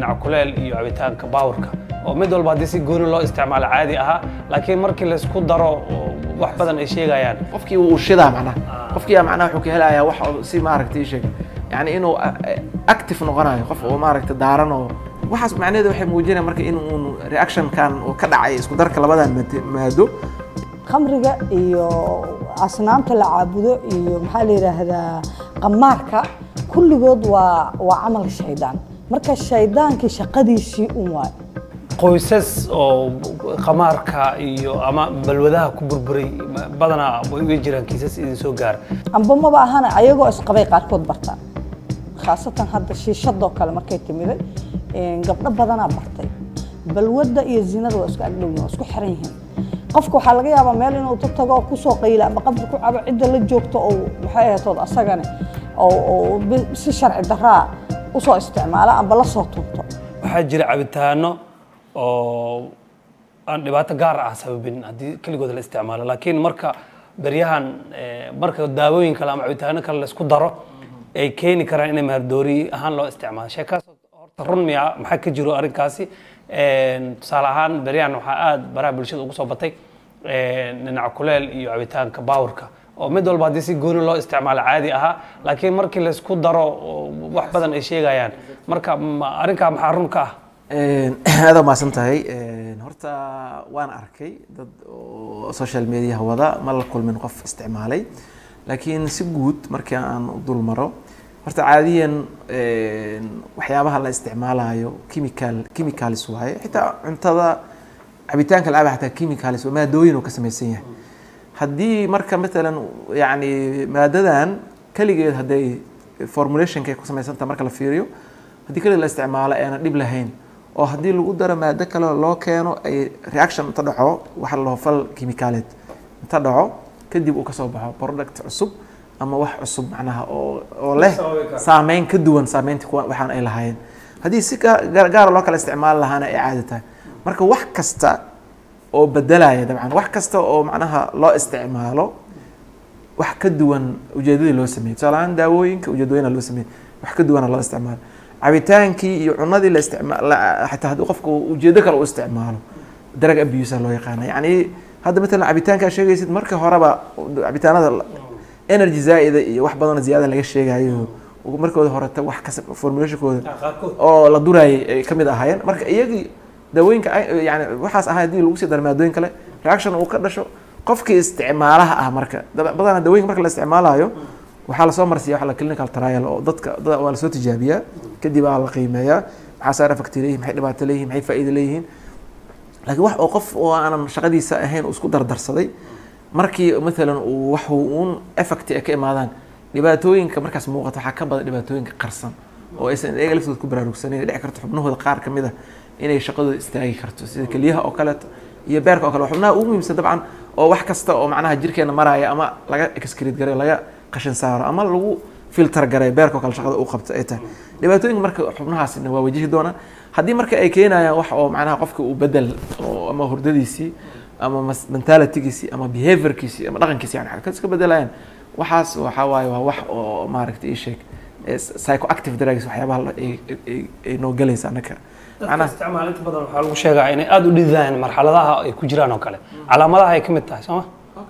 dhinaca kuleel iyo cabitaanka baawurka oo mid walba haddii si gooni loo isticmaalo caadi ahaa laakiin markii laysku daro oo wax badan ay sheegayaan qofkii wuu shidaa macnaha qofkii macnaha wuxuu ka helayaa wax oo si maaragtay sheeg yani inuu active noqonayo qof oo maaragtay daaran oo waxaas macnaheedu waxay muujinaya marka in uun reactionkan uu ka dhacay isku darka labadan maad- maado khamriga iyo asnaamta la caabudo iyo maxaa la yidhaahdaa qamaarka kulligood waa waa camal shaydaan marka shaydaankii shaqadiisii un waay qoysas oo qamaarka iyo ama balwadaha ku burburay badanaa way jiraan kiisas idin soo gaara amba maba ahana ayagoo isqabay qaarkood bartaan khaasatan hadda shiishadoo kale markay timiday een, gabdho badanaa bartay balwadda iyo zinada waa isku agdhowyihin waa isku xiran yihiin qofka waxaa laga yaabaa meel inuu ta tago oo kusoo qayla ama qabri ku cabo cidda la joogto oo maxay ahatood asagane oo oo bi- si sharci daraa usoo isticmaala amba la soo tunto waxaa jira cabitaano oo aan dhibaato gaar ah sababin haddii keligood la isticmaalo laakiin marka beryahan eh, marka daawooyin kale ama cabitaano kale laisku daro ay keeni karaan inay mahardoori ahaan loo isticmaalo sheekaas horta run miya maxaa ka jiro arrinkaasi Een, tusaale ahaan beryahan waxaa aad baraha bulshada ugu soo batay een, dhinaca kuleel iyo cabitaanka baawurka oo mid walba haddii si gooni loo isticmaalo caadi ahaa laakiin markii laisku daro oo wax badan ay sheegayaan marka ma- arrinkaa maxaa run ka ah aada maasan tahay horta waan arkay dad oo social mediaha wada ma la kulmin qof isticmaalay laakiin si guud markii aan u dul maro horta caadiyan waxyaabaha la isticmaalayo chemical chemicals waaye xitaa cuntada cabitaanka la caba xataa chemicals waa maadooyin uu ka samaysan yahay haddii marka matalan yani maadadan keligeed hadday formulationka ay ku samaysantaha marka la fiiriyo haddii keligeed la isticmaalo eena dhib lahayn oo haddii lagu daro maado kale loo keeno ay reaction inta dhaco waxa la dhaho fal chemicaaleed inta dhaco kadib uu kasoo baxo product cusub ama wax cusub macnaha oo oo leh saameyn ka duwan saameynta kuwa waxaan ay lahaayeen haddii si ga- gaar gaara loo kala isticmaali lahaana ay caadi tahay marka wax kasta oo bedelaya dabcan wax kasta oo macnaha loo isticmaalo wax ka duwan ujeedadii loo sameeyey tusaale ahaan daawooyinka ujeedooyina loo sameeyey wax ka duwana loo isticmaalo cabitaankii iyo cunadii la isticmaal xataa haddii qofka uu ujeedo kale u isticmaalo drug abuse loo yaqaana yacni hadda matalan cabitaankaa sheegaysid marka horeba cabitaanada la- energy zaa'ida iyo wax badanoo ziyaada laga sheegayo markooda horeta wax kas formulationkooda oo la duraayay ay ka mid ahaayeen marka iyagii daawooyinka ay- yani waxaas ahaa haddii lagu sii daro maadooyin kale reaction uu ka dhasho qofkii isticmaalaha ah marka dad- badanaa daawooyinka marka la isticmaalayo waxaa lasoo marsiya waxa la clinical trial oo dadka dad waa lasoo tijaabiyaa kadib aa la qiimeeyaa maxaa side effect leeyihin maxay dhibaato leeyihin maxay faa'iido leeyihiin laakiin wax oo qof oo aanan shaqadiisa ahayn uu isku dardarsaday markii matalan uu wax uun effect ay ka imaadaan dhibaatooyinka markaas muuqata waxaa ka badan dhibaatooyinka qarsan oo aysan iyaga laftooda ku baraarugsanin ay dhici karto xubnahooda qaar ka mid a inay shaqadooda istaagi karto sida kelyaha oo kaleeto iyo beerka oo kale waa xubnaha ugu muhiimsan dabcan oo wax kasta oo macnaha jirkeena maraya ama laga excrete garay laga qashin saaro ama lagu filter garay beerka oo kale shaqada uu qabto ay tahay dhibaatooyinka marka xubnahaasina waa wajihi doonaan haddii marka ay keenayaan wax oo macnaha qofka uu bedel oo ama hurdadiisii ama mas- mentalitygiisii ama behaviorkiisii ama dhaqankiisi yani ka iska bedelayaan waxaas waxaa waaye waa wax oo maaragtay ii sheeg ee psychoactive drugs waxyaabaha la- ay- ay- ay noo gelaysa annaka dadka macnaha isticmaala inta badan waxaa lagu sheegaa inay aada u dhididaan marxaladaha ay ku jiraan oo kale calaamadaha ay ka mid tahay sooma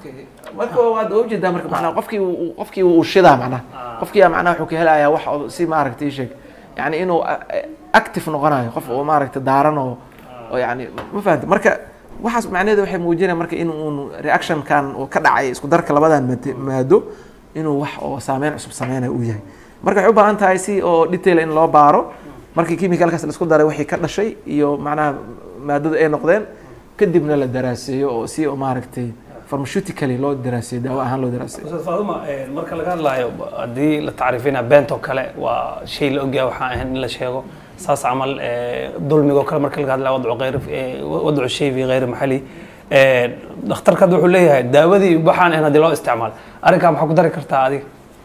marka waad ujeedaa marka macnaha qofkii uu- qofkii uu shidaa macnaha qofkii aa macnaha wuxuu ka helayaa wax oo si maaragtay ii sheeg yani inuu a- a- active noqonayo qof oo maaragtay daaran oo oo yani ma fahamta marka waxaas macnaheedu waxay muujinaya marka in uun reactionkan uu ka dhacay isku darka labadan maad- maado inuu wax oo saameyn cusub sameynayo uu yahay marka waxay u baahan tahay si oo detail in loo baaro markii chemicalkaas la isku daray wixii ka dhashay iyo macnaha maadada ay noqdeen kadibna la daraaseeyo oo si oo maaragtay pharmaceutically loo daraaseeyo daawo ahaan loo daraaseeyo ustaad faaduma marka laga hadlayo haddii la tacriifina beentoo kale waa shay la ogyahay waxaan ahayn in la sheego saas camal eh, dulmigoo kale marka laga hadlayo wadcu hayr eh, wadcu shay fi hayri maxali Eh, dhakhtarka hadda wuxuu leeyahay daawadii waxaan ahayn haddii loo isticmaalo arrinkaa maxaa ku dari kartaa adiga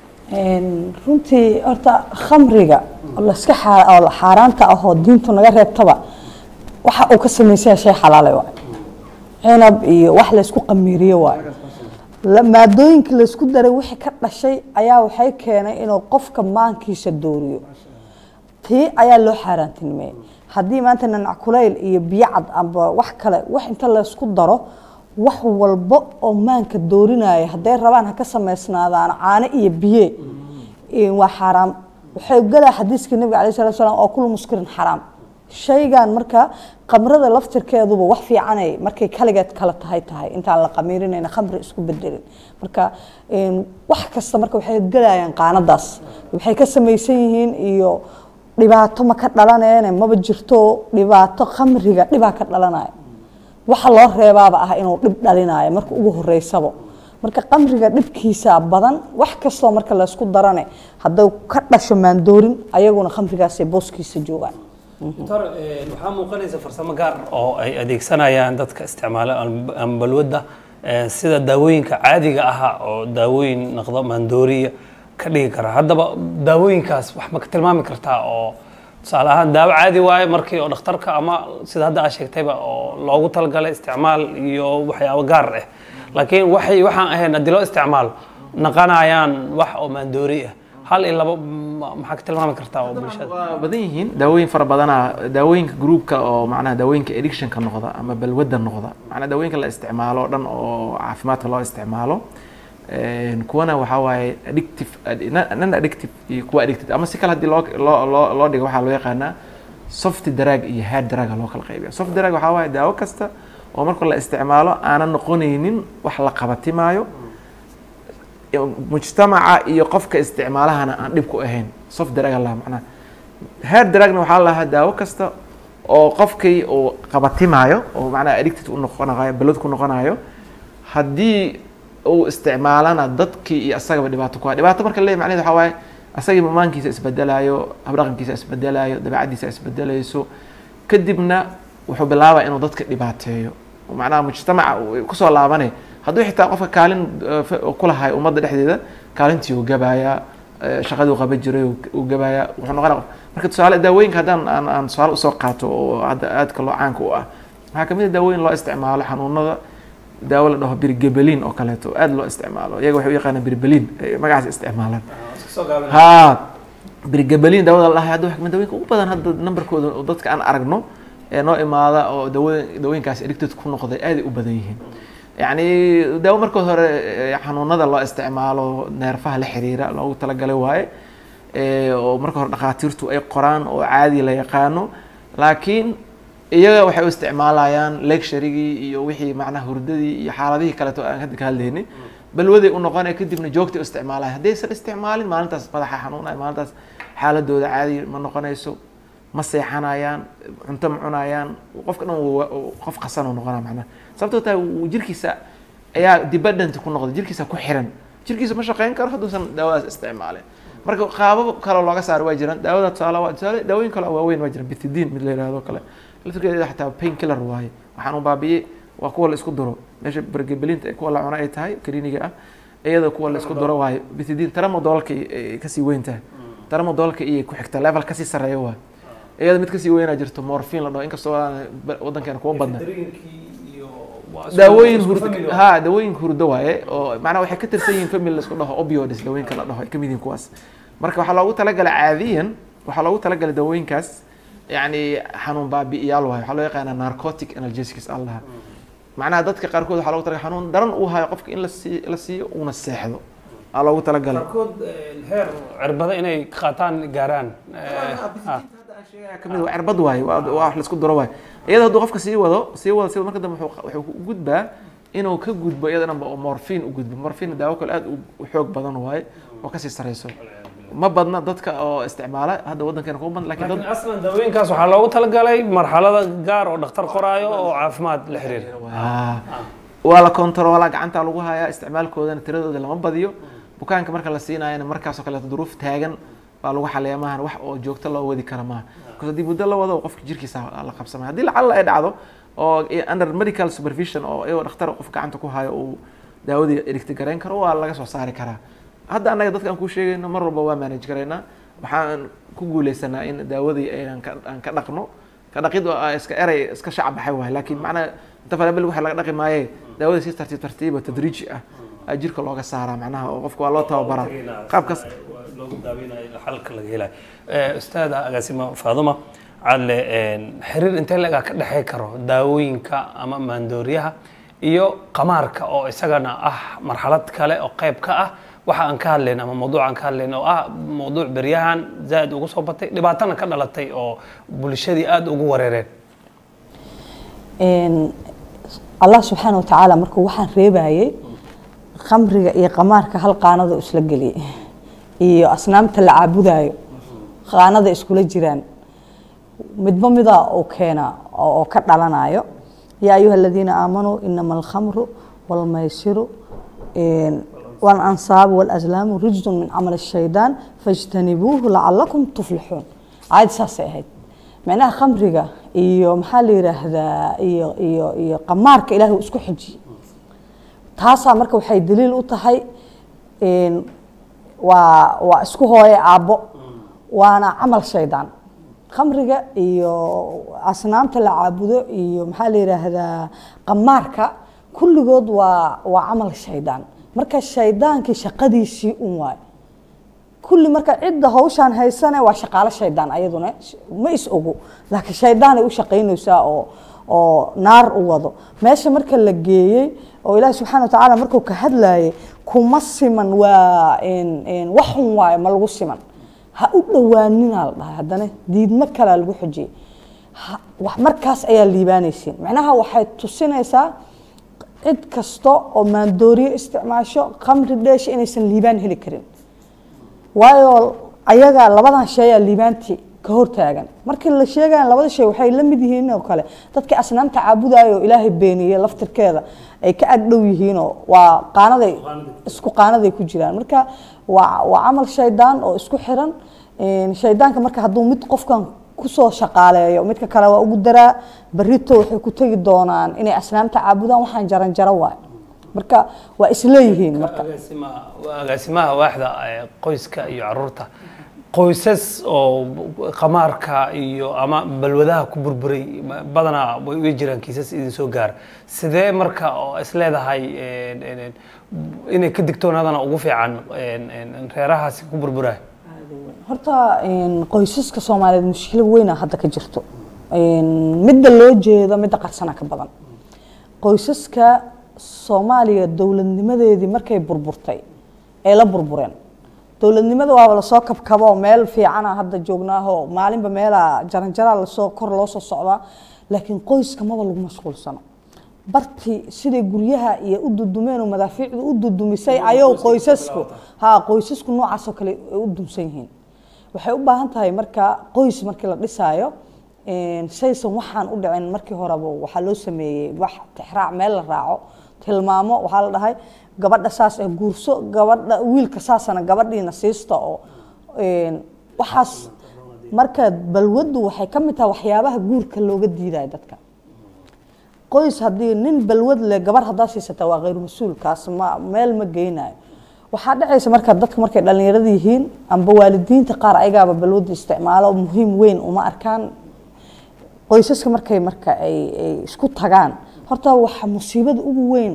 Een, runtii horta khamriga oo la iska xaa- oo la xaaraanta ah oo diintu naga reebtaba waxa uu ka samaysan yahay shay xalaale waay cinab iyo wax laysku qamiiriye waay La- maadooyinka laysku daray wixii ka dhashay ayaa waxay keenay inuu qofka maankiisa dooriyo tii ayaa loo xaaraantinimeeyey haddii maanta nanac kulayl iyo biyo cad amba wax kale wax inta laysku daro wax walbo oo maanka doorinaya hadday rabaan ha ka samaysnaadaan caano iyo biye Een, waa xaaraam waxay galaa xadiiska nabiga alayh salatu salaam oo kullu muskirin xaraam shaygan marka qamrada laftirkeeduba wax fiicanay markay kaligeed kala tahay tahay intaan la qamiirinayna khamri isku bedelin marka een, wax kasta marka waxay galayaan qaanadaas waxay ka samaysan yihiin iyo dhibaato ma ka dhalaneene maba jirto dhibaato khamriga dhibaa ka dhalanaya waxa loo reebaaba ah inuu dhib dhalinayo marka ugu horeysaba marka qamriga dhibkiisa badan wax kastoo marka laysku darane hadduu ka dhasho maandoorin ayaguna khamrigaasay booskiisa joogaan doctor eh, waxaa muuqanaysa farsamo gaar oo ay adeegsanayaan dadka isticmaala am- ama balwadda eh, sida daawooyinka caadiga aha oo daawooyin noqdo maandooriya ka dhigi kara haddaba daawooyinkaas wax ma ka tilmaami kartaa oo tusaale ahaan daawo caadi waaye markii oo dhakhtarka ama sida hadda aad sheegtayba oo loogu talagalay isticmaal iyo waxyaabo gaar ah laakiin waxay waxaan ahayn haddii loo isticmaalo naqanayaan wax oo maandoori ah hal iyo labo ma- maxaa ka tilmaami kartaa oo bulshada waa badan yihiin daawooyin fara badana daawooyinka groupka oo macnaha daawooyinka addictionka noqda ama balwadda noqda macnaha daawooyinka la isticmaalo oo dhan oo caafimaadka loo isticmaalo Een, kuwana waxaa waaye addictive non addictive iyo kuwa addicted ama si kale haddii loo loo loo loo dhigo waxaa loo yaqaanaa soft drug iyo hard drug loo kala qaybiya soft drug waxaa waaye daawo kasta oo marka la isticmaalo aanan noqonaynin wax la qabatimaayo mujtamaca iyo qofka isticmaalahana aan dhib ku ahayn soft drug la macnaha hard drugna waxaa la lahaa daawo kasta oo qofkii uu qabatimaayo oo macnaha addicted u noqonayo balad ku noqonayo haddii uu isticmaalana dadkii iyo asagaba dhibaato ku ha dhibaato marka leeyahy macnaheed waxaa waaye asagii mamaankiisa isbedelayo habdhaqankiisa isbedelayo dabeecaddiisa isbedelayso kadibna wuxuu bilaabaa inuu dadka dhibaateeyo oo macnaha mujtamaca uu kusoo laabanay hadduu xitaa qofka kaalin eh, fa- ku lahay ummadda dhexdeeda kaalintii uu gabayaa eh, shaqadii uu qaban jiray uu- uu gabayaa wuxuu noqonaya qof marka tusaale daawooyinka haddaan aan aan tusaale usoo qaato oo hadda aadka loo caanka u ah waxaa kamid a daawooyin loo isticmaalo xanuunada daawo la dhaho birgebelin oo kaleeto oo aad loo isticmaalo iyaga waxay u yaqaanaan birbelin ay magacaas isticmaalaan ha birgebelin daawada la dhahay hadda waxaa kamid daawooyinka ugu badan hadda numberkooda oo dadka aan aragno ee noo imaada oo dawo daawooyinkaas addicted ku noqday aaday u badan yihiin yacni daawo markood hore eh, xanuunada loo isticmaalo neerfaha la xiriira loogu talagalay waaye eh, oo marka hore dhakhaatiirtu ay qoraan oo caadi la yaqaano laakiin iyaga waxay u isticmaalayaan lecturigii iyo wixii macnaha hurdadii iyo xaaladihii kaleeto aan hadda ka hadlayni balwaday u noqonaya kadibna joogtay u isticmaalaya haddaysan isticmaalin maalintaas madaxa xanuunaya maalintaas xaaladooda caadi ma noqonayso ma seexanayaan cunto ma cunayaan qofka dhan wuu- wuu- qof qasan uu noqonaya macnaha sababtoo tahay wuu- jirkiisa ayaa dependent ku noqday jirkiisa ku xiran jirkiisa ma shaqeyn karo hadduusan daawadaas isticmaalin marka qaabab kale looga saaro waa jiraan daawada tusaale waa tusaale daawooyin kale oo waaweyn waa jiraan bitidin mid la yihahdo kale laftirkeeda xataa pain killer waaye waxaan u baabi'iyey waa kuwa la isku duro meesha bergebelinta ee kuwa la cuno ay tahay kaniiniga ah iyada kuwa la isku duro waaye bitidin tramadolka ay kasii weyn tahay tramadolka iyay ku xigta level kasii sareeya waaye iyada mid kasii weynaa jirto morphine la dhaho inkastoo aan wadankeena kuma badna daawooyin hurdo ha daawooyin hurdo waaye oo macnaha waxay ka tirsan yihiin family la isku dhaho opioids daawooyinka la dhaho ay kamid yihiin kuwaas marka waxaa loogu talagalay caadiyan waxaa loogu talagalay daawooyinkaas yacni xanuun baabi'iyaal waaye waxaa loo yaqaanaa narcotic analgesics aan lahaa macnaha dadka qaarkood waxaa loogu talagalay xanuun daran uu hayo qofka in la sii la siiyo uuna seexdo aa loogu talagalay qaarkood heer cirbada inay ka qaataan gaaraan kamid waa cirbad waaye waa waa wax la isku duro waaye iyada hadduu qofka sii wado sii wado sii wado marka dambe wuxuu wuxuu u gudbaa inuu ka gudbo iyada dhanba oo morphine u gudbo morphine daawo kale aad u- u xoog badan waaye oo kasii sareyso ma badna dadka oo isticmaala hadda wadankeena kuma badna lakin dad laakiin aslan daawooyinkaas waxaa loogu talagalay marxalada gaar oo dhakhtar qoraayo oo caafimaad la xiriira waa waa la kontaroolaa gacanta lagu hayaa isticmaalkoodana tiradooda lama badiyo bukaanka marka la siinayana markaasoo kaleeto duruuf taagan baa lagu xaliyaa maahan wax oo joogto loo wadi kara maaha because haddii muddo la wado qofka jirkiisa la qabsamaya haddii lacalla ay dhacdo oo under medical supervision oo iyagoo dhakhtar qof gacanta ku hayo uu daawadii erigti garayn karo waa laga soo saari karaa hadda annaga dadka aan kuu sheegayno mar walba waa manage garaynaa waxaan ku guuleysanaa in daawadii aan ka aan ka dhaqno ka dhaqid oo ah iska erey iska shacab baxay waay laakiin macnaha inta falabel waxa laga dhaqi maaye daawadii si tartiib tartiib oo tadriiji ah aa jirka looga saaraa macnaha oo qofka waa loo tababaraa qaabkaas loogu daaweynayo xalka laga helayo Eh, ustaada agaasimo faaduma cadle een, xiriir intee lagaa ka dhexey karo daawooyinka ama maandooriyaha iyo qamaarka oo isagana ah marxalad kale oo qayb ka ah waxa aan ka hadlayn ama mawduuc aan ka hadlayn oo ah mawduuc beryahan zaaid ugu soo batay dhibaatana ka dhalatay oo bulshadii aada ugu wareereen Een, allah subxaana wa tacaala markuu waxaan reebayay khamriga iyo qamaarka hal qaanada isla geliyay iyo asnaamta la caabudayo qaanada iskula jiraan midba midaa uu keenaa oo oo ka dhalanayo yaa ayuha aladiina aamanuu inama alkhamru walmaysiru een, waalansaabu walazlaamu rijzun min camal shaydaan fajtanibuuhu lacalakum tuflixuun caadi saasay ahayd macnaha khamriga iyo maxaa la yidhaahdaa iyo iyo iyo qamaarka ilaahay uu isku xijiyey taasaa marka waxay daliil u tahay een, waa waa isku hooye aabbo waana camal shaydaan khamriga iyo asnaamta la caabudo iyo maxaa la yidhaahdaa qamaarka kulligood waa waa camal shaydaan marka shaydaankii shaqadiisii un waay kulli marka cidda hawshaan haysane waa shaqaalo shaydaan ayaduna ma is ogo laakiin shaydaanay u shaqaynaysaa oo oo naar u wado meesha marka la geeyey oo ilaahi subxaana watacaala markuu ka hadlayay kuma siman waa een- een wax xun waayo ma lagu siman ha u dhowaaninaa la dhahay haddana diidmo kalaa lagu xujiyey Ha- wax markaas ayaa liibaanaysiin macnaha waxay tusinaysaa cid kasta oo maandooriyo isticmaasho khamri dheesha inaysan liibaan heli karin waayo ayaga labadan shay aa liibaantii ka hortaagan markii la sheegaya labada shay waxay la mid yihiin oo kale dadkii asnaamta caabudayo oo ilaahay beeniyey laftirkeeda ay ka agdhow yihiinoo waa qaanaday isku qaanaday ku jiraan marka waa waa camal shaydaan oo isku xiran Een, shaydaanka marka hadduu mid qofkan kusoo shaqaaleeyo midka kale waa ugu daraa barito waxay ku tegi doonaan inay asnaamta caabudaan waxaan jaran jaro waay marka waa isleeyihiin marka agaasimaha waa agaasimaha waaxda eh, qoyska iyo caruurta qoysas oo qamaarka iyo ama balwadaha ku burburay ma- badanaa way way jiraan kiisas idin soo gaara sidee marka oo is leedahay een, een, een, inay ka digtoonaadana ugu fiican een, een, een, reerahaasi ku burburaya horta een, qoysaska soomaaliyeed mushkilo weyna hadda ka jirto Een, midda loo jeedo midda qarsana ka badan qoysaska soomaaliya dowladnimadeedii markay burburtay ee la burbureen dowladnimada waaba lasoo kabkabo meel fiicana hadda joognaaho maalinba meelaa jaranjaraa lasoo kor loo soo socdaa laakiin qoyska maba lagu mashquulsano bartii siday guryaha iyo u dudumeen oo madaafiicdu u dudumisay ayou qoysasku ha qoysasku noocaasoo kale ay u dumsan yihiin waxay u baahan tahay marka qoys markii la dhisaayo een, saysan waxaan u dhicin markii horeba waxaa loo sameeyey wax tixraac meel la raaco tilmaamo waxaa la dhahay gabadha saas ee guurso gabadha wiilka saasana gabadhiina siista oo een, waxaas marka balwaddu waxay ka mid tahay waxyaabaha guurka looga diidayo dadka qoys haddii nin balwad leh gabar haddaa siisata waa khayr mas-uulkaas ma meel ma geynayo waxaa dhacaysa marka dadka markay dhallinyarada yihiin amba waalidiinta qaar ayagaaba balwadda isticmaalo muhiim weyn uma arkaan qoysaska markay marka ay ay isku tagaan horta waxa musiibada ugu weyn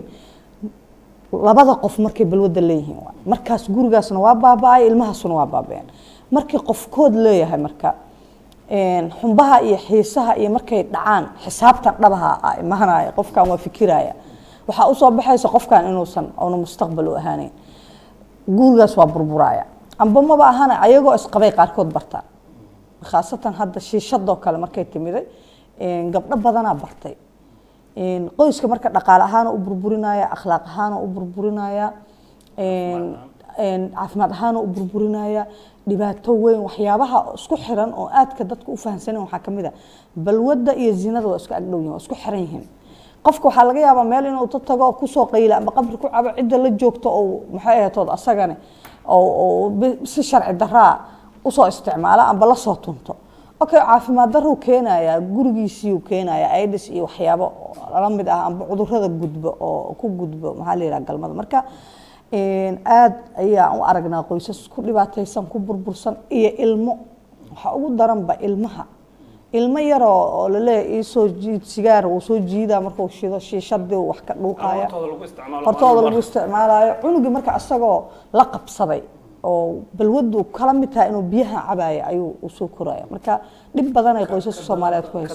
labada qof markay balwadda leeyihiin waay. markaas gurigaasna waa baaba-ay ilmahaasuna waa baaba-een markii qofkood leeyahay marka een, xumbaha iyo xiisaha iyo markay dhacaan xisaabtan dhabaha ah imaanaya qofkan waa fikiraya waxaa usoo baxaysa qofkan inuusan una mustaqbal u ahaaneyn gurigaas waa burburaya amba maba ahana ayagoo isqabay qaarkood bartaan khaasatan hadda shiishadoo kale markay timiday een, gabdho badanaa bartay een, qoyska marka dhaqaale ahaana u burburinaya akhlaaq ahaana u burburinaya een, een, caafimaad ahaana u burburinaya dhibaato weyn waxyaabaha isku xiran oo aadka dadka u fahamsanen waxaa ka mid a balwadda iyo zinada waa isku agdhow yihin waa isku xiran yihiin qofka waxaa laga yaabaa meel inuu ta tago oo kusoo qayla ama qabri ku cabo cidda la joogto oo maxay ahatood asagane oo oo bi- si sharci daraa usoo isticmaala amba lasoo tunto okay caafimaad daruu keenayaa gurigiisiiyuu keenayaa aidis iyo waxyaabo la mid ah amba cudurada gudbo oo ku gudbo maxaa la yidhaha galmada marka een, aad ayaan u aragnaa qoysas ku dhibaataysan ku burbursan iyo ilmo waxaa ugu daranba ilmaha ilmo yaroo oo laleeyahay iisoo jiid sigaar uu soo jiidaa markuu shido shiishadii uu wax ka dhuuqaya Hortooda lagu isticmaalo hortooda maalin lagu isticmaalayo cunugii marka isagoo la qabsaday oo balwadu kala mid tahay inuu biyaha cabaayo ayuu u soo koraya marka dhib badan ay qoysaska soomaaliyeed ku haysa